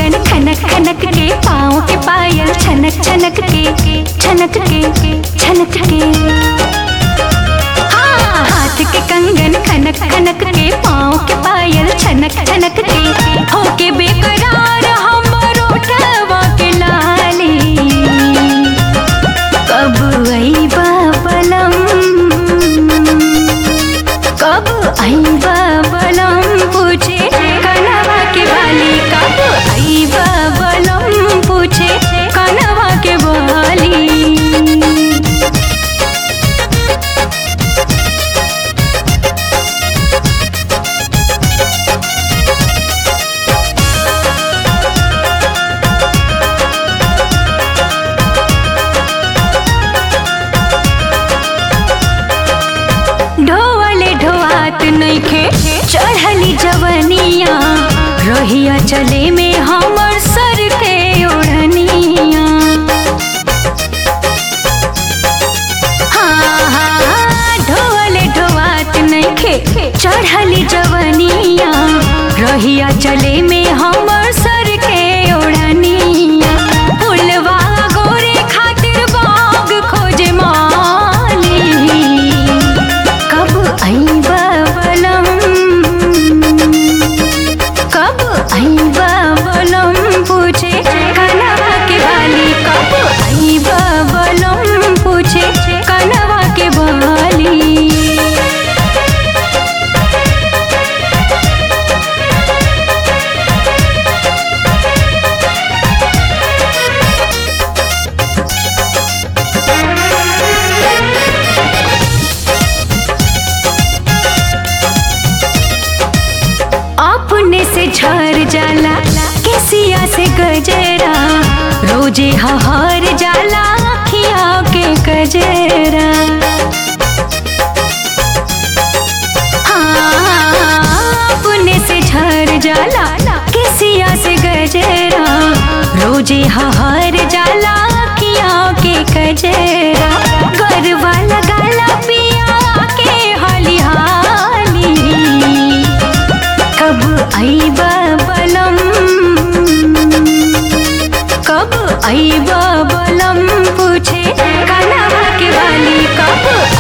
कंगन खनक खनक के पाँव के पायल छनक छनक के छनक के छनक के हाँ, हाथ के कंगन खनक खनक के पाँव के पायल छनक छनक के होके बेकरार हमर उठवा के लाली कब अइबा बलम कब अइबा बलम पूछे कनवा के बाली कब अइबा बलम पूछे कनवा के बाली ढोवले ढोआत नइखे चढ़ली जवनिया रहिया चले में हमर सर के ओढ़निया हाँ, हाँ, ढोवले ढोआत नइखे चढ़ली जवनिया रहिया चले में हमर सर के ओढ़निया फुलवा गोरे खातिर बाग खोजे माली कब अइबा बलम कब अइबा बलम पूछे कनवा के बाली कब अइबा बलम पूछे कनवा के बाली अपने से झर जाला केसिया से गजरा रोजे हहर जाला अखिया के गजरा हाँ, अपने से झर जाला केसिया से गजरा रोजे हहर जाला अखिया के गजरा गरवा लगाला पिया के हाली हाली कब अइबा बलम कब अइबा बलम पूछे कनवा के वाली कब